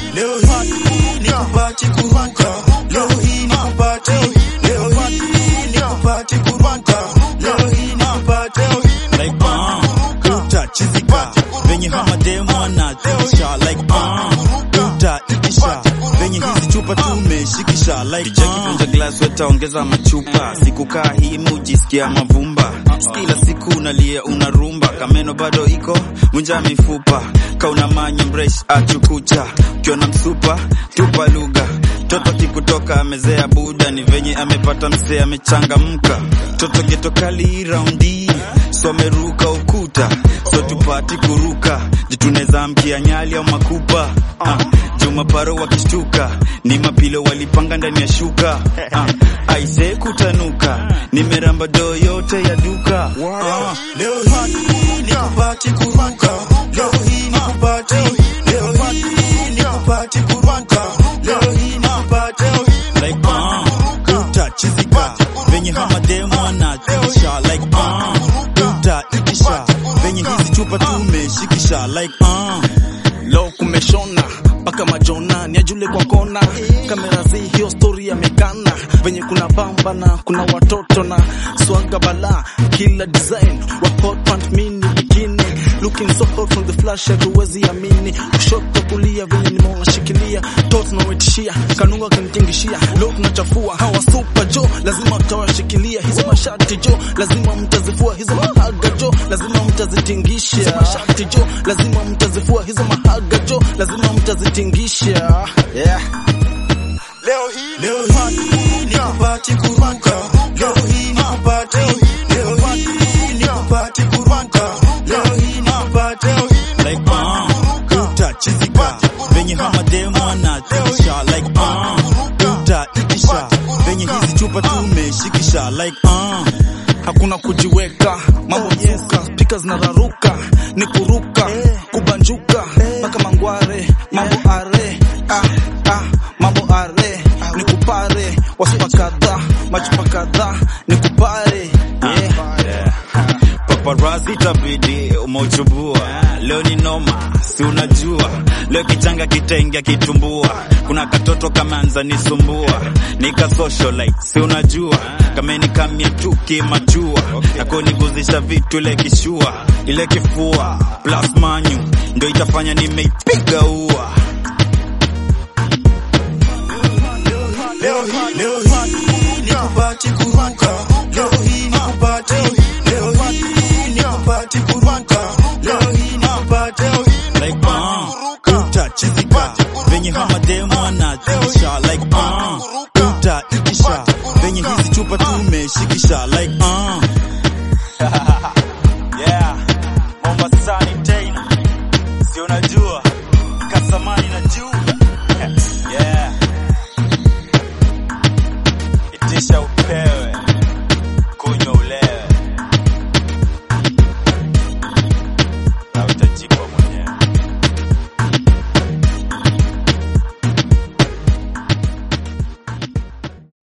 leo hii nikupati kuruka, leo hii nikupati, leo hii nikupati kuruka, leo hii nikupati like uh, utachizika venye hamademo anatisha like uh, utaitisha venye hizi chupa tumeshikisha like Vunja glass wetaongeza machupa, sikukaa hii mujisikia mavumba, kila siku unalia unarumba, kameno bado iko vunja mifupa, kauna manya mresh achukucha, ukiona msupa tupa lugha Toto kikutoka amezea buda, ni venye amepata msee amechangamka. Toto geto kali raundi, so ameruka ukuta, so tupati kuruka, jituneza mkia nyali au makupa ah, Juma paro wakishtuka, ni mapilo walipanga ndani ya shuka ah, aise kutanuka, nimeramba doo yote ya duka ah, Leo hii nikupati kuruka, leo hii nikupati, leo hii nikupati kuruka, leo hii nikupati like uh, utachizika venye hamademo anatisha like uh, utaitisha venye hizi chupa tumeshikisha like uh, Leo kumeshona mpaka majona ni ajule kwa kona, kamera zi hiyo story yamekana, venye kuna bamba na kuna watoto na swaga bala, kila design wa hot pant mini bikini looking so hot from the flash, hatuwezi amini, kushoto kulia venye nimewashikilia tot nawetishia kanunga kanitingishia, leo tunachafua hawa super jo, lazima utawashikilia hizo mashati jo, lazima mtazifua hizo mahaga jo, lazima mtazitingisha hizo mashati jo, lazima mtazifua hizo mahaga jo, lazima mtazitingisha yeah. Leo hii leo hii nikupati kuruka, leo hii nikupati, leo hii nikupati kuruka, leo hii nikupati like uh, utachizika venye hamademo anatisha like uh, utaitisha venye hizi chupa tumeshikisha like uh, hakuna kujiweka, mambo mzuka, spika zinararuka, ni kuruka, kubanjuka, mpaka mangware, mambo are, ah, ah, mambo are, ni kupare, wasupa kadhaa, machupa kadhaa, ni kupare, yeah. Paparazzi tabidi umeuchubua, leo ni noma, si unajua leo kichanga kitaingia kitumbua, kuna katoto kameanza nisumbua, nika socialite, si unajua kameni kamia tu kimachua, na kuniguzisha vitu ile kishua, ile kifua plus manyu ndio itafanya nimeipiga ua Leo hii leo hii nikupati kuruka, leo hii nikupati, leo hii nikupati kuruka, leo hii nikupati like uh, utachizika venye hamademo anatisha like uh, utaitisha venye hizi chupa tumeshikisha like uh, yeah, Mombasani tena, si unajua